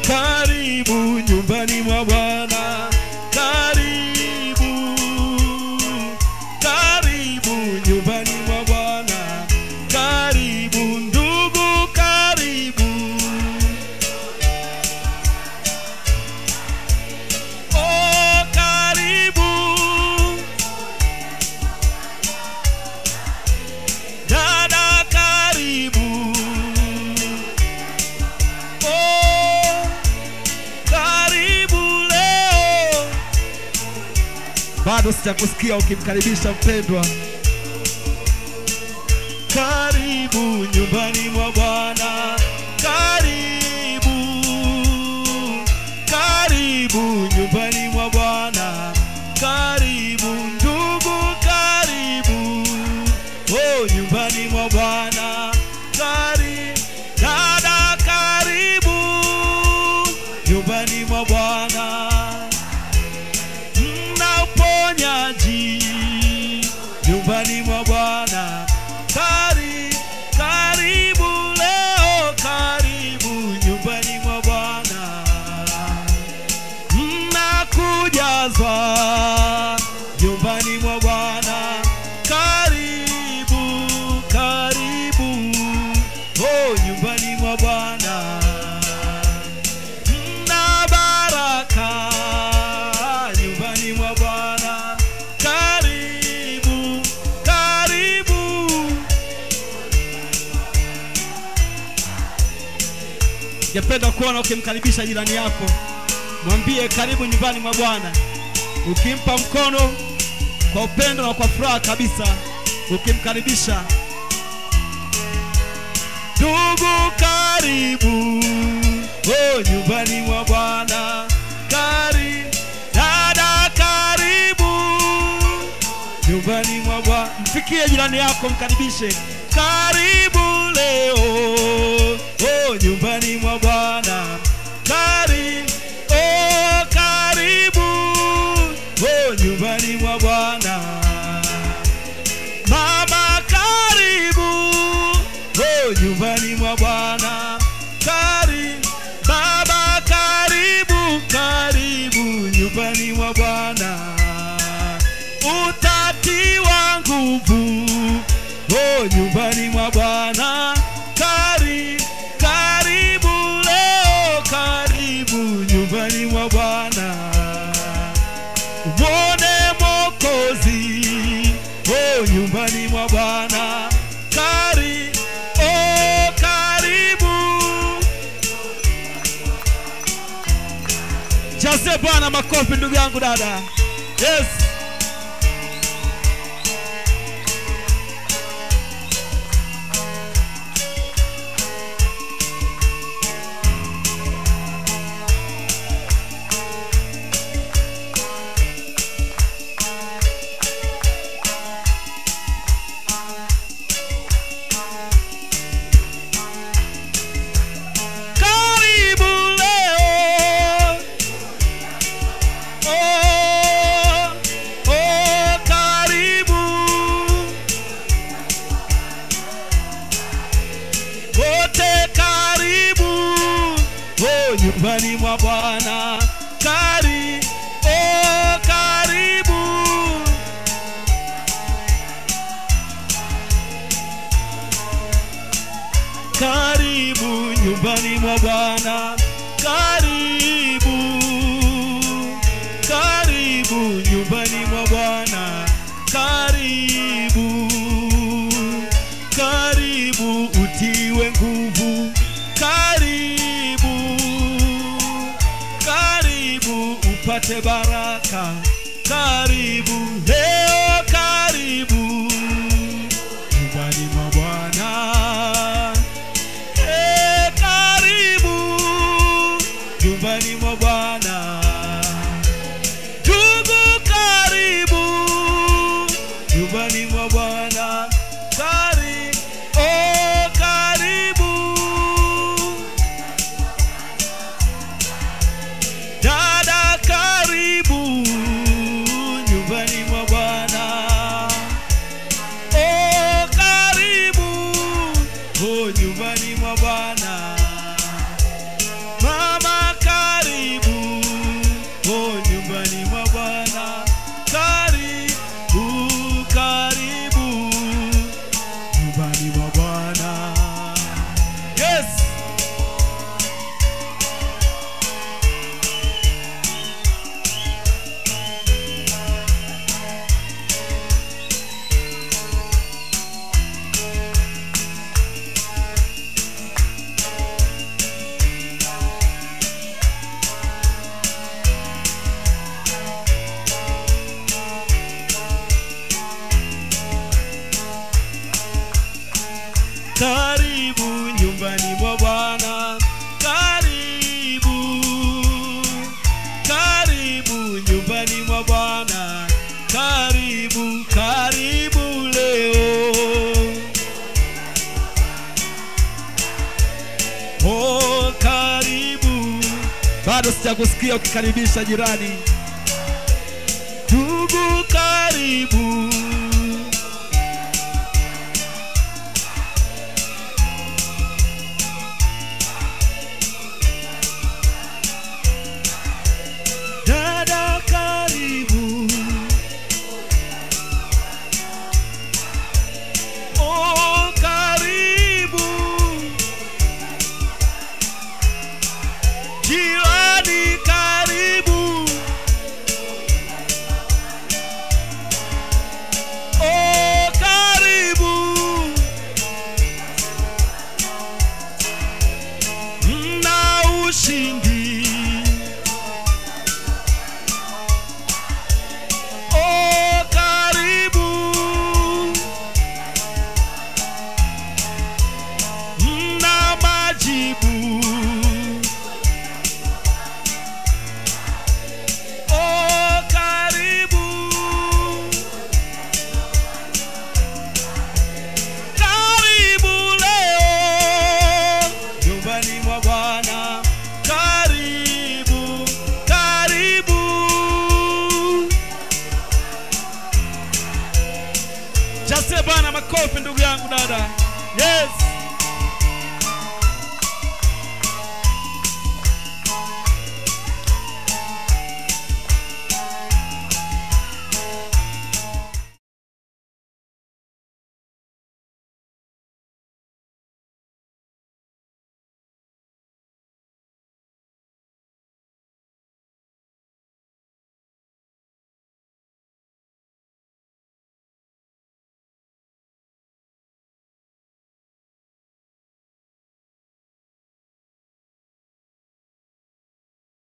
karibu nyumbani mwa bwana karibu karibu nyumbani mwa bwana karibu ndugu karibu oh karibu dada karibu oh karibu leo bado sijakusikia ukimkaribisha mpendwa karibu nyumbani mwa bwana karibu karibu nyumbani mwa bwana karibu ndugu karibu oh nyumbani mwa bwana kari dada karibu nyumbani mwa bwana mna uponyaji nyumbani mwa bwana kari karibu leo karibu nyumbani mwa bwana mna kujazwa nyumbani mwa bwana karibu karibu oh nyumbani mwa bwana mna baraka nyumbani mwa bwana karibu karibu Ningependa kuona ukimkaribisha jirani yako, mwambie karibu nyumbani mwa Bwana, ukimpa mkono kwa upendo na kwa furaha kabisa, ukimkaribisha. Ndugu karibu, oh nyumbani mwa Bwana, kari dada karibu, nyumbani mwa Bwana. Mfikie jirani yako, mkaribishe, karibu leo, oh nyumbani mwa Bwana, kari oh karibu, oh nyumbani mwa Bwana. Mama karibu, oh nyumbani mwa Bwana, kari baba karibu, karibu nyumbani mwa Bwana utatiwa nguvu oh nyumbani mwa bwana kari karibu leo karibu nyumbani mwa bwana mwone mokozi oh nyumbani mwa bwana kari oh karibu jaze bwana makofi ndugu yangu dada yes karibu leo oh, oh, karibu wote karibu oh, nyumbani mwa bwana kari oh, karibu karibu nyumbani mwa bwana karibu karibu nyumbani mwa bwana karibu karibu utiwe nguvu karibu karibu upate baraka karibu leo karibu nyumbani mwa bwana Eh, karibu nyumbani mwa Bwana. Ndugu karibu nyumbani mwa Bwana. Kari, oh, karibu dada, karibu nyumbani mwa Bwana. bado sijakusikia ukikaribisha jirani ndugu karibu dada karibu oh karibu jirani karibu oh karibu na ushindi oh karibu na majibu oh karibu karibu leo nyumbani mwa bwana karibu karibu Jasie Bwana makofi ndugu yangu dada. Yes.